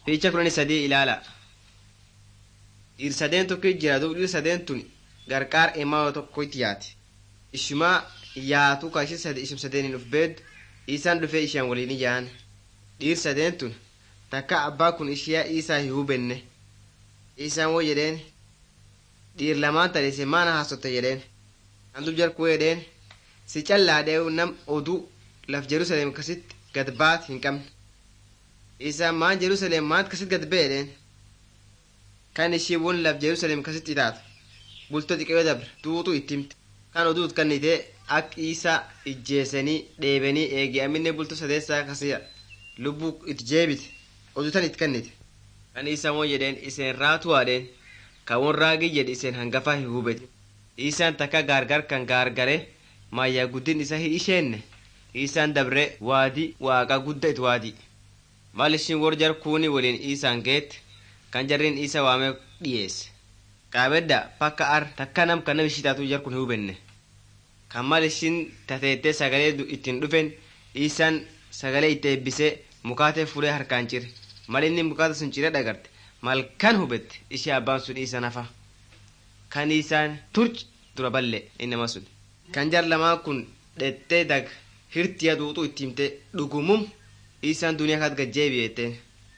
Fiicha kudhanii sadii ilaala. Dhiir sadeen tokko jira duuba dhiir sadeen tun gargaar emaa tokkotti yaati. Ishumaa yaatu ka ishee sadii ishum sadeeniin uf beeddu isaan dhufee isheen waliin ijaan. Dhiir sadeen tun takka abbaa kun ishee isaa hin hubenne. Isaan woo jedheen dhiir lamaan tadhise maana haasotte jedheen. Kan dub jarkuu jedheen si callaadhee nam oduu laf Jerusalem kasitti gad baat hin qabne. Isaan maan Jerusalem maant kasitti gad ba'e jedheen. Kan ishii won laf Jerusalem kasitti taatu bultoo xiqqoo dabre duutu itti himte. Kan oduut kannitee akka isaa ijjeesanii dheebanii eegi aminne bultoo sadeessaa kasiya lubbuu itti jeebite oduutan itti kannite. Kan isaan won jedheen iseen raatu haadheen kan won raagii jedhe iseen hangafaa hin hubete. Isaan takka gaargar kan gaargare maayyaa guddin isa hin isheenne. Isaan dabre waadii waaqa gudda it waadii. Maal ishiin wor jar kuuni waliin isaan geette kan jarriin isa waamee dhiyeesse. Qaabedda pakka ar takka nam kan nam ishii taatu jar kun hin hubenne. Kan maal ishiin tateettee sagalee ittiin dhufen isaan sagalee itti eebbisee mukaatee fuudhee harkaan cire. Mal inni mukaata sun ciree dhagarte malkan hubette ishee abbaan sun isa nafa. Kan isaan turc dura balle innama sun. Kan jar lamaan kun dhettee dag hirtiya duutu itti himte dhugumum isaan duniyaa kaat gajjeebi jetteen.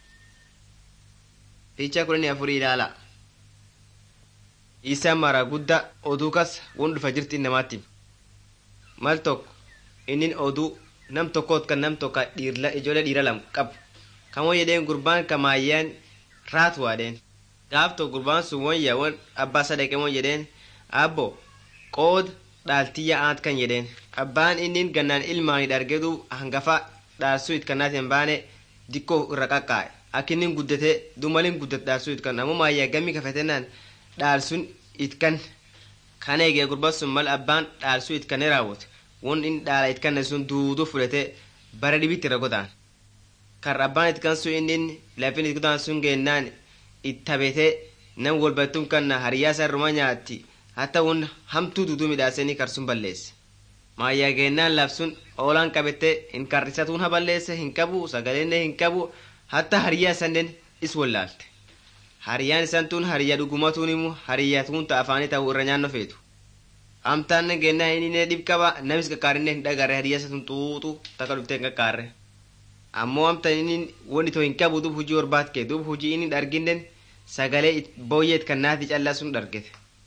Fiichaa kudhanii afurii ilaala. Isaan mara guddaa oduu kas won dhufa jirti namaatti. Mal tokko inni oduu nam tokkoot kan nam tokko dhiirla ijoollee dhiira lam qabu. Kan won jedheen gurbaan kamaayyaan raatu waadheen. Gaaf tokko gurbaan sun won yaa won abbaa sadaqee won jedheen abbo qooda dhaaltiyya aant kan jedheen. Abbaan inni gannaan ilmaanii dhargeetu hangafa dhaarsuu it kannaati hin baane dikkoo irra qaqqaa'e. Akka inni guddatee dumaliin guddate dhaarsuu it kan ammoo maayyaa gammii kafetennaan dhaalsuun it kan kan eegee gurbaan sun mal abbaan dhaalsuu it kannee raawwate won inni dhaala it kanne sun duuduu fudhatee bara dhibitti irra godaan. Kan abbaan it kan sun inni lafin it godaan sun geennaan it tabetee nam walbattuun kanna hariyyaa isaa ruma nyaatti hatta won hamtuu duuduu midhaasanii karsuun balleesse. Maayyaa geennaan labsuun oolaan qabettee hin karrisatuun ha balleesse hin qabu sagaleen hin qabu hatta hariyyaa sanneen is wallaalte. Hariyyaan isaan tun hariyyaa dhugumatuun immoo hariyyaa tun ta'a afaanii ta'uu irra nyaanno feetu. Amtaan geennaa inni dhib qaba namis qaqqaarinne hin dhagarre hariyyaa isa tun xuuxu takka dhuftee hin qaqqaarre. Ammoo amtaan inni wanni too hin qabu duub hojii orbaat kee duub hojii inni dharginnen sagalee booyyeet kan naati callaa sun dhargete.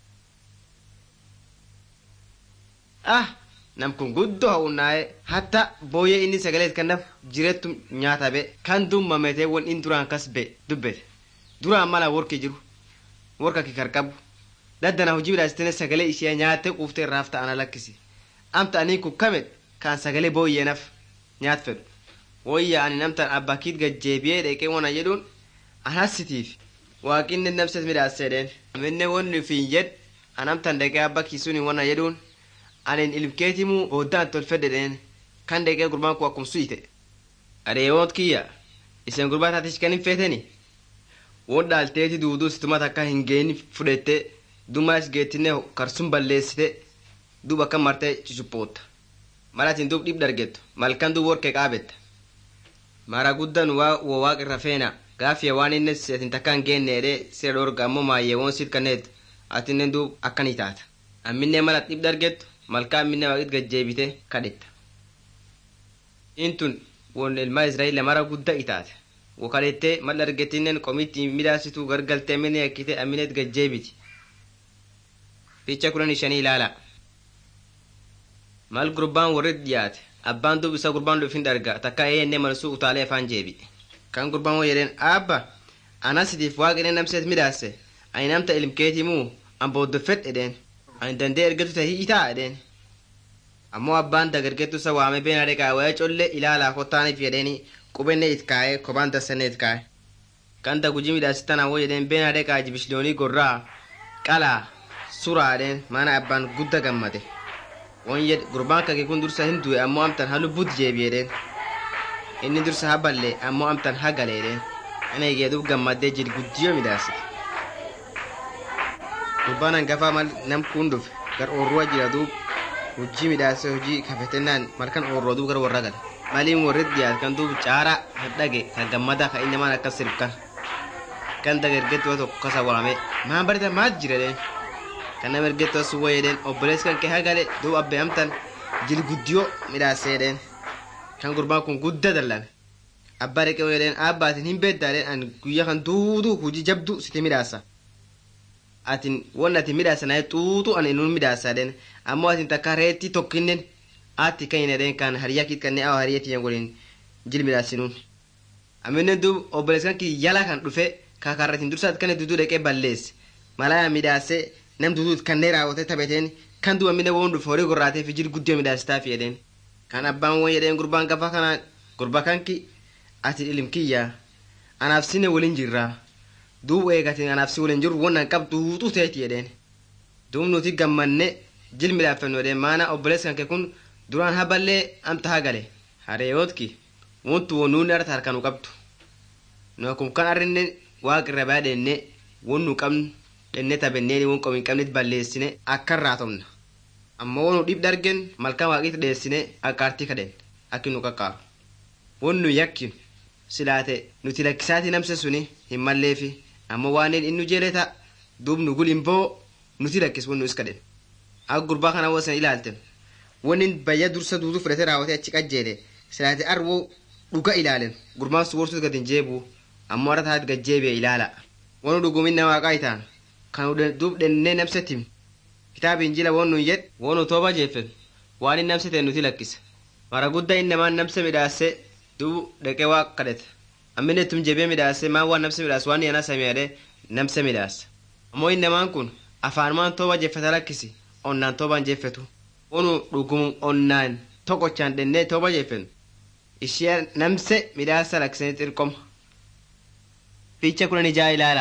Ah! nam kun guddoo ha'unnaa'e hatta booyyee inni sagalee kanaaf jireettu nyaata be kan dummametee won in duraan kas be dubbete duraan mala worki jiru worka kikar qabu daddana hojii midhaasitene sagalee ishee nyaattee quuftee irraaf ta'ana lakkisi amta aniin kun kamet kaan sagalee booyyeenaf nyaat fedhu wayya ani namtan abbaa kiit gajjeebiyee dheqee wona jedhuun anasitiif waaqinne namses midhaaseedheen aminne wonni fiin jed anamtan dheqee abbaa kiisuun wona jedhuun anin ilmkeetimu booddaan tolfedhedheen kan dheqee gurbaan kun akkum suyite adeewoot kiyya isen gurbaa taatish kan hin feeteni won dhaalteeti duuduu situma takka hin geeni fudhette dumas geettinne karsun balleessite duub akka martee cucuphoota malatin duub dhib dargettu malkan duub workee qaabetta mara guddan waa wo waaq irra feena gaafiya waan inne seetin takka hin geenne edhee sira dhorga ammoo maayyeewon sit kanneet atinnen duub akkanii taata amminne malat dhib dargettu malkaa minne waaqit gajjeebite kadhetta intun won ilmaa israa'el mara gudda itaate wakadhettee mal argetinnen qomitti midhaasitu gargaltee minne yakkite aminet gajjeebiti ficha kudhan shanii ilaala mal gurbaan warrit dhiyaate abbaan dub isa gurbaan dhufin dharga takka eeyenne malsuu utaalee afaan jeebi kan gurbaan woo jedheen aabba anasitiif waaqine namseet midhaase ani namta ilmkeetimuu an booddofed edheen ani dandee ergetu tahii itaa edheen ammoo abbaan dagargetu isa waame beena dheqaa waya colle ilaalaa kottaaniif jedheeni qubenne it kaa'e kophaan dassenne it kaa'e kan dagujii midhaasitan awwo jedheen beena dheqaa jibishloonii gorraa qalaa suraa edheen mana abbaan gudda gammade won jed gurbaan kake kun dursa hin du'e ammoo amtan ha lubbut jeebi edheen inni dursa ha balle ammoo amtan ha gale edheen ana egeeduuf gammaddee jid guddiyoo midhaasite gurbaan hangafaa mal nam kun dhufe gar oorruwa jira duub hojii midhaasee hojii kafetennaan malkan oorroo duub gar warra gale maliin warrit dhiyaat kan duub caara hadhage ka gammada ka inni maan akkas sirb kan ganda ergettoo tokko kasa waame maan barita maat jira deen kan nama ergettoo sun wayee deen obboleessi kan kee hagale duub abbee amtan jil guddiyoo midhaasee deen kan gurbaan kun gudda dallame abbaa dhaqee wayee deen aabbaatiin hin beeddaa deen an guyyaa kan duutuu hujii jabdu siti midhaasa atin won atin midhaasa naye xuuxu an inun midhaasa deen ammoo atin takka reetti tokkinnen aatti kan hin deen kan hariyaa kit kannee awa hariyaa tiyyan godhin jil midhaasinuun aminen duub obboleessi kan kii yala kan dhufe kakarratin dursaat kan duduu dhaqee balleesse malaya midhaasee nam duduu kannee raawwatee taphateen kan duba mine woon dhufe horii gorraatee fi jil guddiyoo midhaasitaa fi jedheen kan abbaan won jedheen gurbaan gafa kana gurba kanki ati ilim kiyya anaaf sine waliin jirraa duub eegatin anaaf si waliin jiru won an qabdu huuxuu teeti jedheen duub nuti gammanne jil midhaaffannu jedheen maana obboleessi kan kee kun duraan haballee amta hagale hareeyootki wontu won nuunni arta harkanu qabdu nu akkum kan arrinne waaqi irra baa dhenne won nu qabnu dhenne tabenneeni won qomin qabnet balleessine akka irraa tomna amma won nu dhib dargen malkan waaqitti dheessine akkaartii kadhen akki nu qaqqaaru won nu yakkinu silaate nuti lakkisaati namse suni hin malleefi amma waanin innu jeeleta duub nu gul imboo nuti lakkis won nu is kadhen akka gurbaa kana wosan ilaalten wonin bayya dursa duutuu fudhate raawwate achi qajjeele silaate arwoo dhuga ilaalen gurbaan su worsuus gad hin jeebuu ammoo arra taat gad jeebi'e ilaala wonu dhuguminna waaqaa itaan kan duub dhennee namsetim kitaaba injila won nun yed wonu tooba jeeffen waan in namse ta'e nuti lakkise mara guddaa innamaan namse midhaase duub dhaqee waaq kadhete ammine tum jebee midhaase maan waan namse midhaase waan yana samiyaadhe namse midhaase ammoo innamaan kun afaanumaan tooba jeeffata lakkisi onnaan toobaan jeeffetu wonu dhugum onnaan tokkochaan dhennee tooba jeeffen ishee namse midhaasa lakkisanii xirqoma fiicha kunan ijaa ilaala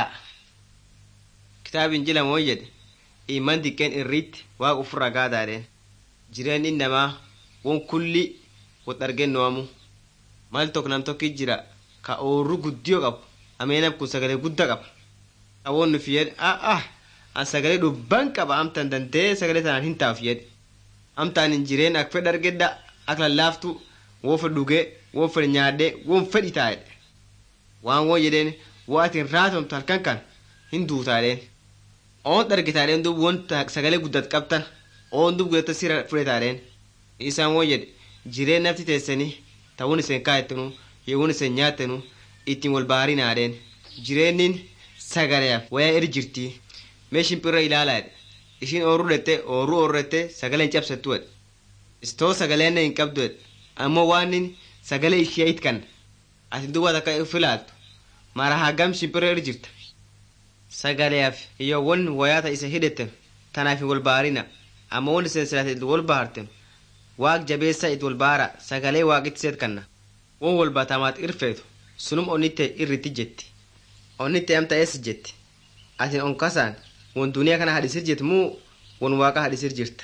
kitaabin injila moo jedhe iman diqqeen irriitti waaqa ufirra gaadaadheen jireenyi namaa won kulli wot argennoamu mal tokko nam tokki jira ka oorru guddiyo qabu ameenam kun sagalee gudda qaba ka won nufi yedhe ah ah an sagalee dhubban qaba amtan dandee sagalee tanaan hin taaf yedhe amtaan hin jireen ak fedh argedda ak lallaaftu won fedh dhugee won fedh nyaadhee won fedh itaa'edhe waan won jedheen wo atin raatomtu halkan kan hin duutaadheen oon dhargitaadheen dub won sagalee guddat qabtan oon dub gudatta sira fudhetaadheen isaan won jedhe jireen nafti teessanii ta'uun isen kaayettenu yeewun isen nyaattenu ittiin wal baarinaadheen jireennin sagaleef wayaa eri jirtii mee shimpirra ilaalaadhe ishiin oorru dhette oorru oorrette sagaleen cabsattu edhe istoo sagaleenne hin qabdu edhe ammoo waanin sagalee ishee itkan ati duba takka uf ilaaltu mara hagam shimpirra eri jirta sagaleef iyo won wayaata isa hidhetten tanaaf hin wal baarina amma won isen silaate it wal baarten waaq jabeessa it wal baara sagalee waaqitti seet kanna won wal batamaat irfeetu sunum onnitte irritti jetti onnitte amta eessi jetti atin on kasaan won duniyaa kana hadhisir jirti muu won waaqa hadhisir jirta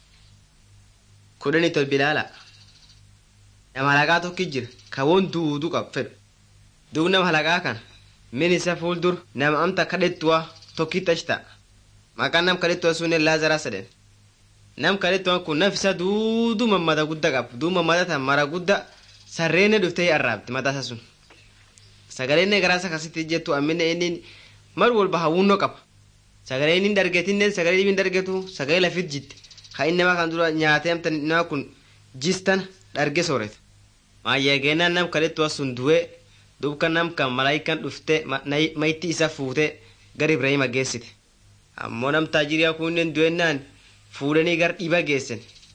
kudhani tol bilaala nama halaqaa tokki jira ka won duudu qab fedhu duub nama halaqaa kana min isa fuuldur nama amta kadhettuwa tokkittash ta'a maqaan nam kadhettuwa sunnen laazaraa sedhen nam kadhettuwan kun naf isa duudu mammada gudda qaba duub mammada tan mara gudda sarreenne dhuftee arraabdi mataasa sun sagaleenne garaasa kasitti jettu ammine inni mar walba hawwunnoo qaba sagalee inni dargetinnen sagalee dhibin dargetu sagalee lafit jitte ka inni nama kan dura nyaatee amta nama kun jistan dharge soorete maayyageenaan nam kadhettuwa sun du'ee dubka nam kan malaayikan dhufte mayitti isa fuute gar ibrahima geessite ammoo nam taajiriyaa kunneen du'ennaan fuudhanii gar dhiba geessen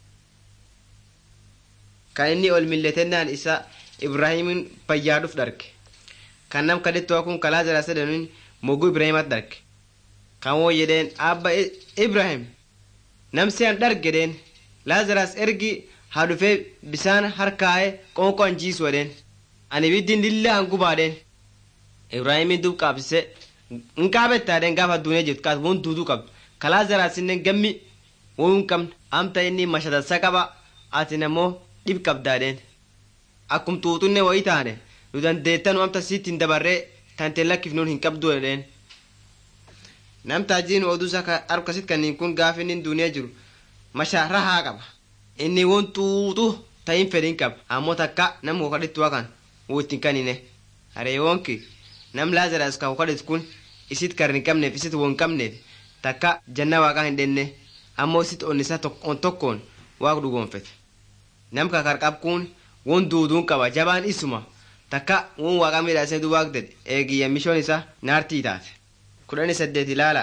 kan inni ol milletennaan isa ibraahimin fayyaaduuf dharge kan nam kadhettuwa kun kalaa jala sedanuun moguu ibraahimat dharge kan woo jedheen abba ibrahim namsi an dhargedheen laazaras ergi haa dhufee bisaan harkaa'ee qoonqoo an jiisu jedheen ani biddin lilla an gubaadheen ibraahimin dub qaabsise in qaabettaadheen gaafa addunyaa jirtu kaas won duuduu qabdu kalaa zaraasinnen gammi won qabna amta inni mashatansa qaba ati namoo dhib qabdaadheen akkum tuuxunne wayii taane nu dandeettanu amta sitti hin dabarree tante lakkifnuun hin qabdu jedheen nam taajiin oduusa harkasit kanniin kun gaafa inni duniyaa jiru mashaa rahaa qaba inni won tuuxu ta'in fedhin qaba ammoo takka nam wakadhittuwa kan wittin kanine hareewonki nam laazaras kan wakadhit kun isit karri hin qabneef isit won qabneef takka janna waaqaa hin dhenne ammoo isit onnisa on tokkoon waaq dhugoonfete nam kakar qabkuun won duuduun qaba jabaan isuma takka won waaqa midhaasee du waaq dedhe eegiyya mishoon isa naartii taate kudhani saddeet ilaala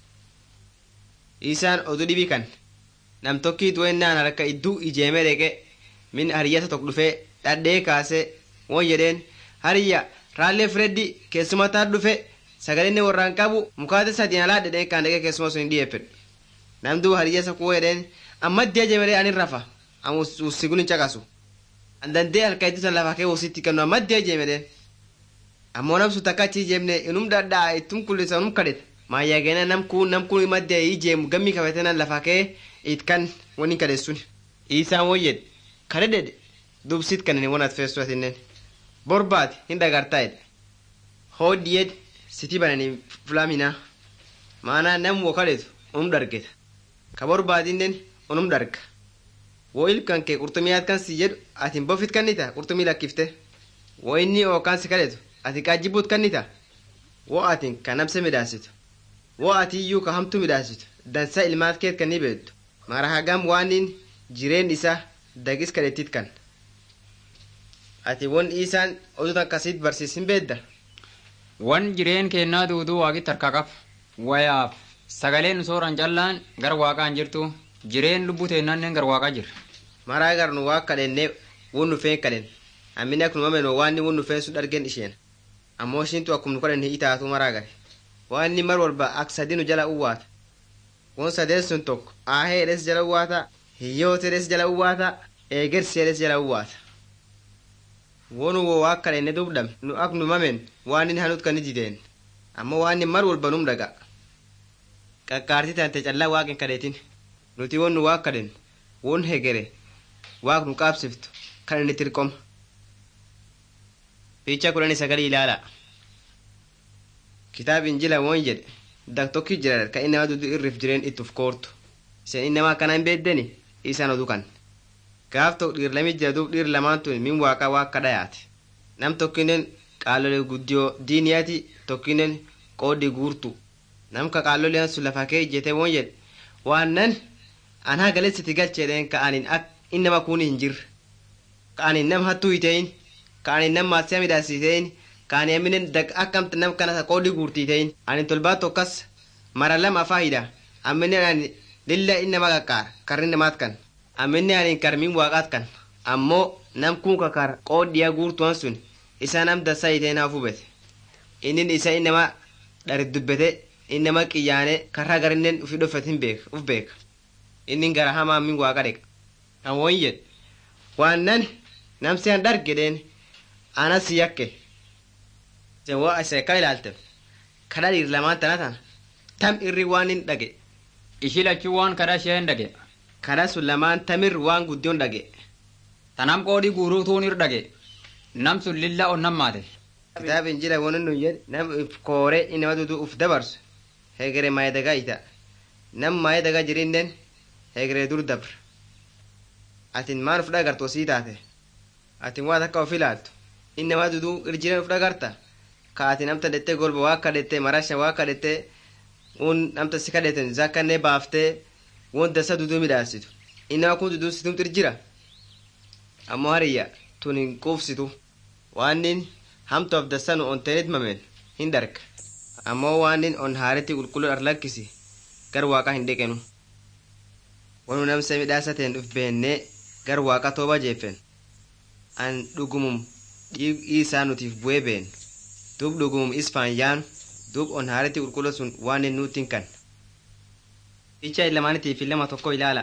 isaan odu dhibi kan nam tokkiit wennaan harka idduu ijeemee dheqe min hariyyata tok dhufee dhadhee kaasee won jedheen hariyya raallee fireddi keessuma taa dhufe sagalinni warraan qabu mukaate sadiin alaa dhedhee kaan dhaqee keessuma sun hin dhiyeeffedhu namduu hariyyasa kuwa jedheen amma dee jemelee anin rafa amma ussigun hin caqasu an dandee halka iddisa lafa kee wositti kennu amma dee jemeleen ammoo namsu takka achi jeemne inum dhadhaa ittum kullisa unum kadhete maayyageena nam kun nam kun maddee ijeemu gammi kafatenan lafa kee it kan wani kadheessun isaan woyyed kadhedhedhe dubsit kanin won at feessu atinnen borbaati hin dhagartaa'edhe hoodiyed siti bananii fulaminaa maanaa nam wo kadhetu unum dhargeta ka borbaadinnen unum dharga wo ilkan kee qurxumiyaat kan si jedhu atin bofit kannita qurxumii lakkifte wo inni ookaan si kadhetu ati qaajjibuut kannita wo atin ka namse midhaasitu wo ati iyyuu ka hamtu midhaasitu dansa ilmaat keet kan ni beektu mara hagam waanin jireen isa dagis kadhetit kan ati won isaan oduta akkasiit barsiisin beedda wan jireen kennaa duuduu waaqit harka qab wayaaf sagaleen sooran callaan gar waaqaan jirtu jireen lubbuu teennaannen gar waaqaa jira maraa gar nu waa kadhenne won nufeen kadhen ammini ak nu mameno waanni won nufeen sun dhargen isheen ammoo ishintu akkum nu kadhen hi'i taatu maraa gare waanni mar walba ak sadi nu jala uwaata won sadeen sun tokko aahee edhes jala uwaata hiyyoote edhes jala uwaata eegersi edhes jala uwaata wonu wo waa kadhenne dubdhame nu ak nu mamen waannin hanut kan ni dideen ammoo waanni mar walba num dhaga qaqqaartii tante callaa waaqin kadheetin nuti won nu waa kadhen won hegere waaq nu qaabsiftu kan inni tirqoma fiicha kudhani sagalii ilaala kitaab injila won jedhe dak tokki jira ka inama dudu irrif jireen ittuf koortu isen inama akkana hin beeddeni isan odu kan gaaf tok dhiir lami jira dub dhiir lamaan tun min waaqa waaqa dhayaate nam tokkinen qaalole guddiyo diiniyaati tokkinen qoodhi guurtu nam ka qaaloleen sun lafa kee ijjete won jedhe waan nan an hagalessiti galcheedheen ka anin ak innama kuni hin jirre ka anin nam hattuu hiteeyin ka anin nam maasiya midhaasiteeyin ka ani aminen dag akkamta nam kana qoodhi guurtiiteeyin anin tolbaa tokkas mara lama afaa hidha amminen ani lilla innama qaqqaar karri namaat kan amminen anin kar min waaqaat kan ammoo nam kun kakar qoodhiya guurtuan sun isa nam dassa hiteen haa fubete innin isa innama dharit dubbete innama qiyyaane karraa garinnen ufi dhofet hin beek uf beeka innin gara hamaa min waaqa dheqa an won jed waan nan namsi an dhargedheen ana si yakke sen wo ise ka ilaaltem kadha dhiir lamaan tana tana tam irri waan hin dhage ishi lachuu waan kadha isheen dhage kadha sun lamaan tamir waan guddion dhage tanam qoodhii guuruutuun ir dhage nam sun lilla on nammaate kitaab injila wonin nun jed nam if koore inama dudu uf dabarsu hegere maye daga ita nam maye daga jirinnen hegere dur dabre atin maan uf dhagartu sii taate atin waa takka of ilaaltu innama dudu irjiren uf dhagarta ka ati namta dhette golba waa kadhette marasha waa kadhette un namta si kadheten zakkanne baafte won dasa dudu midhaasitu innama kun dudu situmtu irjira ammoo hariyya tun hin quufsitu waannin hamtoof dasanu on teenit mamen hin darga ammoo waannin on haaretti qulqulluu ar lakkisi gar waaqa hin dhiqenu wanu namsa midhaasateen dhuf beennee gar waaqa tooba jeeffen an dhugumum dhiigii isaa nutiif bu'ee been duub dhugumum isfaan yaanu duub on haaretti qulqulluu sun waanin nuutin kan icha ilamaanitiif lama tokko ilaala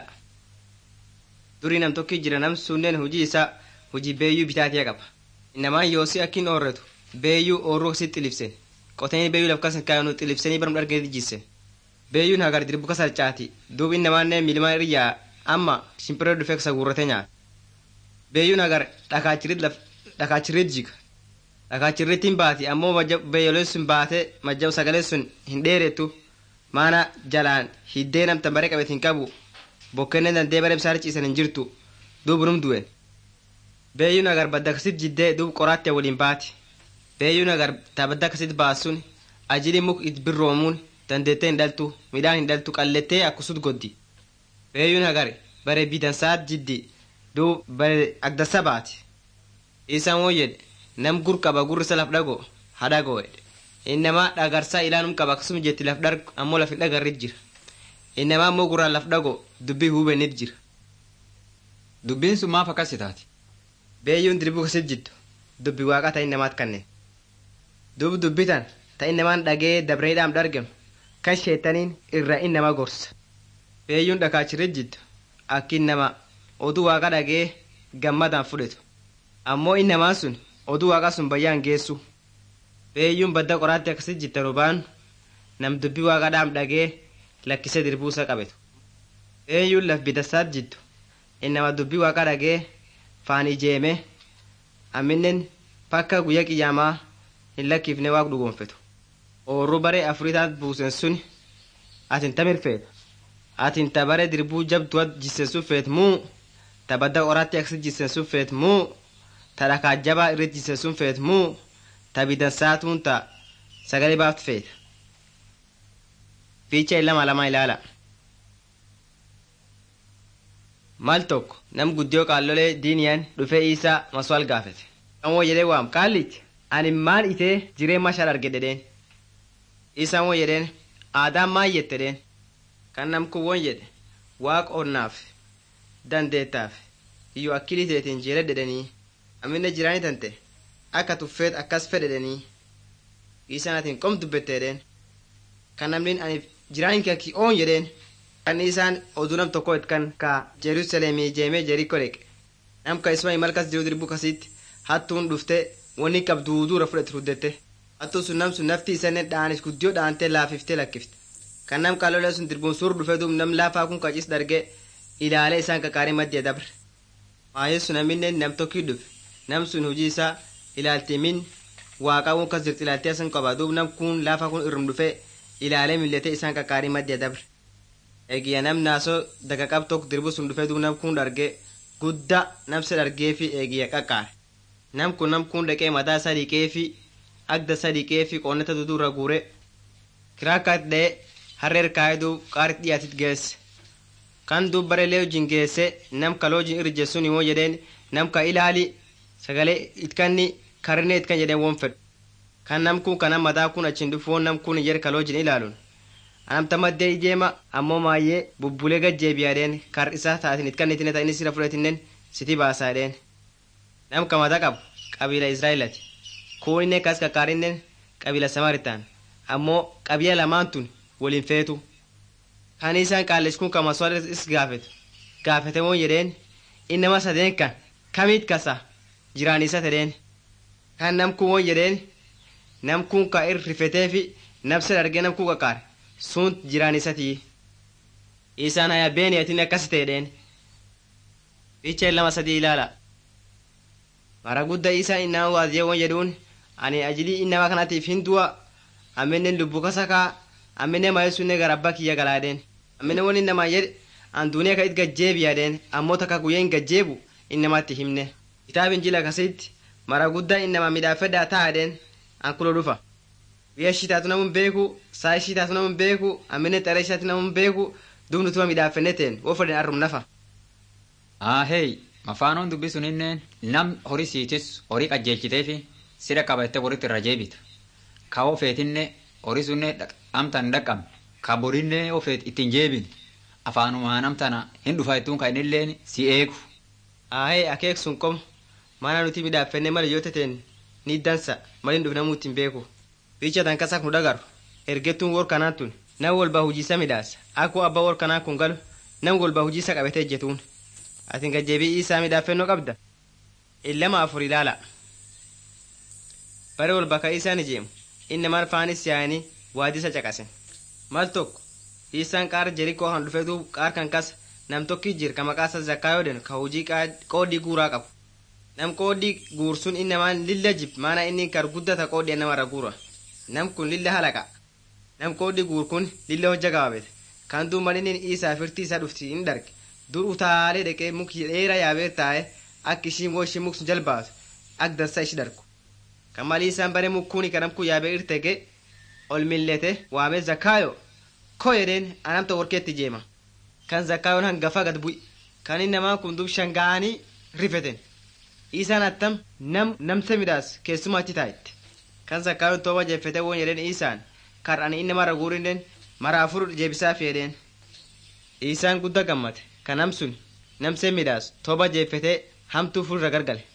durii nam tokki jira nam sunneen hujii isaa hujii beeyyuu bitaatiya qaba inamaan yoosi akkin oorretu beeyyuu oorruu si xilibsen qotanii beeyyuu laf kasan kaayanu xilibsanii barum dharganii jisse beeyyuun hagar dirbu kasa caati duub innamaanne milima iryaa amma shimpiree dhufee kasa guurrate nyaata beeyyuun hagar dhakaachirit laf dhakaachirit jiga dhakaachirrittiin baati ammoo beeyyoleen sun baate majjab sagalee sun hin dheerettu maana jalaan hiddee namta bare qabet hin qabu bokkenne dandee bare bisaar ciisan hin jirtu duub num du'e beeyyuun agar badda kasit jiddee duub qoraatti waliin baati beeyyuun agar ta badda kasit baasun ajili muk it birroomuun dandeettee hin dhaltu midhaan hin dhaltu qallettee akkusut goddi beeyuun hagare bare bidansaat jiddi duub bare agdassa baati isaan won jedhe nam gur qaba gurrisa laf dhago hadhagoo jedhe innamaa dhagarsaa ilaanum qaba akkasuma jetti laf dhar ammoo laf hin dhagarrit jira innamaa ammoo gurraan laf dhago dubbii hubennit jira Dubbiin sun maaf akkas taati? beeyyuun dirbuu kasit jiddu dubbi waaqa ta innamaat kanneen duub dubbitan ta innamaan dhagee dabreedhaam dhargem kan sheetaniin irra innama gorsa beeyyuun dhakaachirit jiddu akki innama oduu waaqa dhagee gammadaan fudhetu ammoo innamaan sun oduu waaqa sun bayyaan geessu beeyyuun badda qoraatti akkasit jitta rubaan nam dubbi waaqa dhaam dhagee lakkise dirbuusa qabetu beeyyuun laf bidasaat jiddu innama dubbi waaqa dhagee faan ijeeme amminen pakka guyya qiyaamaa hin lakkiifne waaq dhugoonfetu oorru bare afriitaat buusen sun atin tamir feeta atin ta bare dirbuu jabduwat jisen sun feet muu ta badda qoraatti aksit jisen sun feet muu ta dhakaa jabaa irrit jisen sun feet muu ta bidansaatuun ta sagalee baaftu feeta fiicha lama lama ilaala maal tokko nam guddiyoo qaallolee diiniyaan dhufee isaa maswaal gaafete kan woo jedhee waam qaallichi ani maal itee jireen mashaal arge dedheen isaan woo jedheen aadaan maal jette dheen kan nam kun won jedhe waaq onnaaf dandeettaaf iyyuu akkilii teetiin jeele dedhanii amminne jiraanii tante akka tuffeet akkas fedhedhanii isaan atiin qom dubbetteedheen kan namnin ani jiraanin kakki oon jedheen kan isaan oduu nam tokko kan ka jerusalemii jeemee jeriko dheqe nam ka isma imalkas jiru dirbu kasitti hattuun dhufte wani qabduuduura fudhate ruddette hattuun sun nam sun nafti isaanii dhaanis guddiyoo dhaantee laafiftee lakkifte kan nam kaalolee sun dirbuun suur dhufe duub nam laafaa kun qacis dargee ilaalee isaan kakaarii maddee dabre maayee sun aminne nam tokkii dhufe nam sun hojii isaa ilaaltee min waaqaa kun kas jirti ilaaltee asan qaba duub nam kun laafaa kun irrum dhufe ilaalee milletee isaan kakaarii maddee dabre eegiyya nam naasoo daga qab tokko dirbu sun dhufee duub nam kun dhargee guddaa namsa dhargee fi eegiyya qaqqaare nam kun nam kun dhaqee mataa isaa dhiqee fi agda isaa dhiqee fi qoonnata duduurra guure kiraakkaat dha'ee harreer kaayee duub qaarit dhiyaatit geesse kan duub bare lee wajjin geesse nam kaloo wajjin irje sun immoo jedheen nam ka ilaali sagalee itkanni karine itkan jedheen won fedhu kan nam kun kana mataa kun achin dhufu won nam kun jedhe kaloo wajjin ilaaluun anamta maddee ijeema ammoo maayyee bubbulee gajjeebiyaadheen kar isaa taatin itkannitine ta inni sira fudhatinnen siti baasaadheen nam ka mata qabu qabiila israa'elati kuuninne kas kakkaarinnen qabiila samaritaan ammoo qabiila lamaan tun waliin feetu kan isaan qaalles kun kama soda is gaafetu gaafete moo jedheen innama sadeen kan kamiit kasa jiraan isa tedheen kan nam kun moo jedheen nam kun ka ir rifetee fi nabsa dargee nam kun kakkaare sun jiraan isatii isaan haya beeniyatin akkas ta'edheen fiicha lama sadii ilaala mara gudda isaa innama waaziyee won jedhuun ani ajilii innama kanatiif hin du'a amminen lubbu kasakaa amminen maayee sunne gara abbaa kiyya galaadheen amminen won innamaa jedhe an duuniyaa ka it gajjeebiyaadheen ammoo takka guyyaa hin gajjeebu innamatti himne kitaabin jila kasitti mara guddaa innama midhaafedhaa taa'adheen an kulo dhufa guyyaa shitaatu namun beeku saa shitaatu namun beeku amminen xare shitaatu namun beeku duub nutuma midhaafenne teen wo fedhen arrum nafa Aahee mafaanoon dubbi suninneen nam horii siitis horii qajeelchiteefi sida qabatte walitti irra jeebita. Ka ofeetinne horii sunne amtan dhaqqabne ka borinne ofeet ittiin jeebin afaanumaan amtana hin dhufa ittuun ka innilleen si eegu. ahee akeek sun qom mana nuti midhaafenne mala yoo tateen ni dansa malin dhufnamuu ittiin beeku fiicha tan kasak nu dhagaru ergettuun wor kanaan tun nam walba hujiisa midhaasa akkoo abbaa wor kanaa kun galu nam walba hujiisa qabate ejjetuun atin gajjebii isaa midhaafennoo qabda illama afur ilaala bare walba ka isaan ijeemu inni mal faanis yaa'anii waadisa caqasen mal tokko isaan qaar jerikoo kan dhufe duub qaar kan kas nam tokki jir ka maqaasa zakkaayoodhen ka hujii qoodhii guuraa qabu nam qoodhii guursun innamaan lilla jib maana inni kar guddata qoodhii namarra guura nam kun lilla halaqa nam qoodhii guur kun lilla hojja gabaabete kan duub malinin isaa firti isaa dhufti hin dharge dur utaalee dhaqee mukti dheeraa yaabee taa'e akka ishiin woo ishiin muksun jalbaatu ak dansa ishi dargu kan malii isaan bare mukkuuni kan namkun yaabee irtege ol millete waamee zakkaayo ko jedheen anamta warkeetti jeema kan zakkaayoon hangafa gad bu'i kan innamaan kun dub shangaanii rifeten isaan attam nam namse midhaas keessumaa achi taa'itte kan zakkaayoon tooba jeeffete woon jedheen isaan kar ani inni mara guurinden mara afur jeebisaaf jedheen isaan gudda gammate kan nam sun namse midhaas tooba jeeffete hamtuu furra gargale